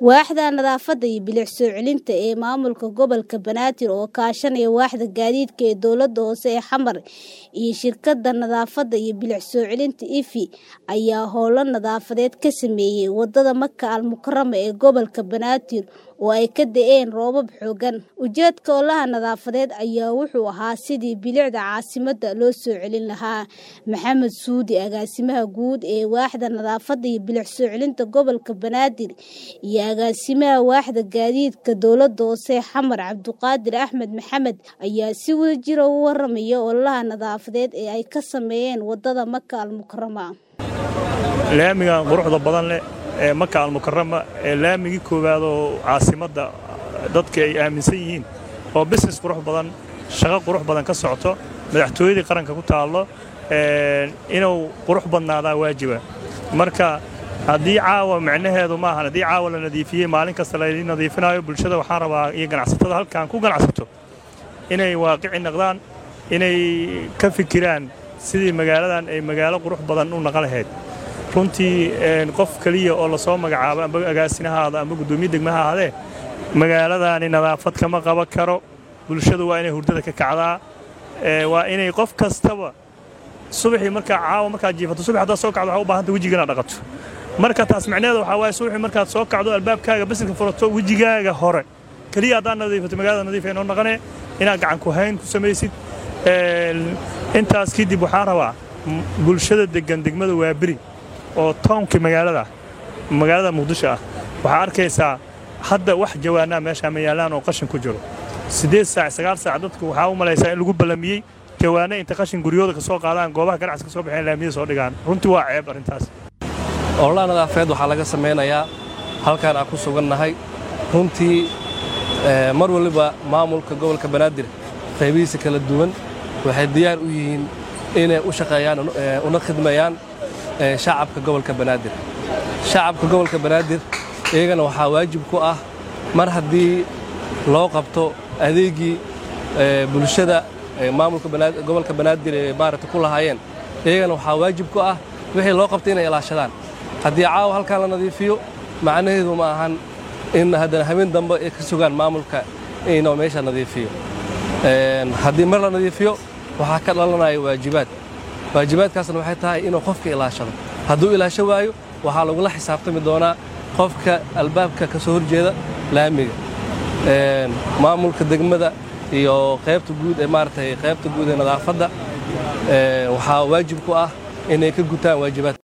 Waaxda Nadaafadda iyo Bilic soo celinta ee Maamulka Gobolka Banaadir oo kaashanaya Waaxda Gaadiidka ee Dowladda Hoose ee Xamar iyo Shirkadda Nadaafadda iyo Bilic soo celinta IFI ayaa howlo nadaafadeed ka sameeyay wadada Maka Al Mukarama ee gobolka Banaadir oo ay ka da'een roobab xooggan. Ujeedka ololaha nadaafadeed ayaa wuxuu ahaa sidii bilicda caasimadda loo soo celin lahaa. Maxamed Suudi, agaasimaha guud ee Waaxda Nadaafadda iyo Bilic soo celinta gobolka Banaadir, iyo agaasimaha Waaxda Gaadiidka Dowladda Hoose ee Xamar Cabduqaadir Axmed Maxamed ayaa si wadajir ah uga warramaya ololaha nadaafadeed ee ay ka sameeyeen wadada Maka Al Mukarama. laamigan quruxda badan leh ee maka almukarama ee laamigii koowaad oo caasimadda dadka ay aaminsan yihiin oo business qurux badan shaqo qurux badan ka socoto madaxtooyadii qaranka ku taallo inuu qurux badnaadaa waajiba marka haddii caawa micnaheedu maahan haddii caawa la nadiifiyey maalin kasta laydin nadiifinayo bulshada waxaan rabaa iyo ganacsatada halkan ku ganacsato inay waaqici naqdaan inay ka fikiraan sidii magaaladan ay magaalo qurux badan u naqan lahayd runtii qof keliya oo lasoo magacaabo amba agaasinahaada amba guddoomiye degmaha ahaadee magaaladaani nadaafad kama qaban karo bulshadu waa inay hurdada ka kacdaa waa inay qof kastaba subaxii markaa caawa markaad jiifato subax haddaad soo kacdo waxaa u baahanta wejiga inaad dhaqato marka taas micnaheeda waxaa waaye subaxii markaad soo kacdo albaabkaaga basinka furato wejigaaga hore keliya haddaad nadiifato magaalada nadiif ay noo naqanee inaad gacan ku hayn ku samaysid intaas kadib waxaan rabaa bulshada deggan degmada waaberi oo townkii magaalada magaalada muqdisho ah waxaa arkaysaa hadda wax jawaanaa meeshaa ma yaallaan oo qashin ku jiro siddeed saac sagaal saac dadku waxaa u malaysaa in lagu ballamiyey jawaanno inta qashin guryooda ka soo qaadaan goobaha ganacsi ka soo baxeen laamiyada soo dhigaan runtii waa ceeb arrintaas ololaha nadaafadeed waxaa laga samaynayaa halkaan aan ku sugannahay runtii mar waliba maamulka gobolka banaadir qaybihiisa kala duwan waxay diyaar u yihiin inay u shaqeeyaan una khidmayaan shacabka gobolka banaadir shacabka gobolka banaadir iyagana waxaa waajib ku ah mar haddii loo qabto adeegii bulshada maamulka gobolka banaadir ee maaragta ku lahaayeen iyagana waxaa waajib ku ah wixii loo qabtay inay ilaashadaan haddii caawa halkaan la nadiifiyo macnaheedu ma ahan in haddana habeen dambe ay ka sugaan maamulka inuu meesha nadiifiyo haddii mar la nadiifiyo waxaa ka dhalanaya waajibaad waajibaadkaasna waxay tahay inuu qofka ilaashado hadduu ilaasho waayo waxaa lagula xisaabtami doonaa qofka albaabka ka soo horjeeda laamiga maamulka degmada iyo qaybta guud ee maaragtay qaybta guud ee nadaafadda waxaa waajib ku ah inay ka gutaan waajibaad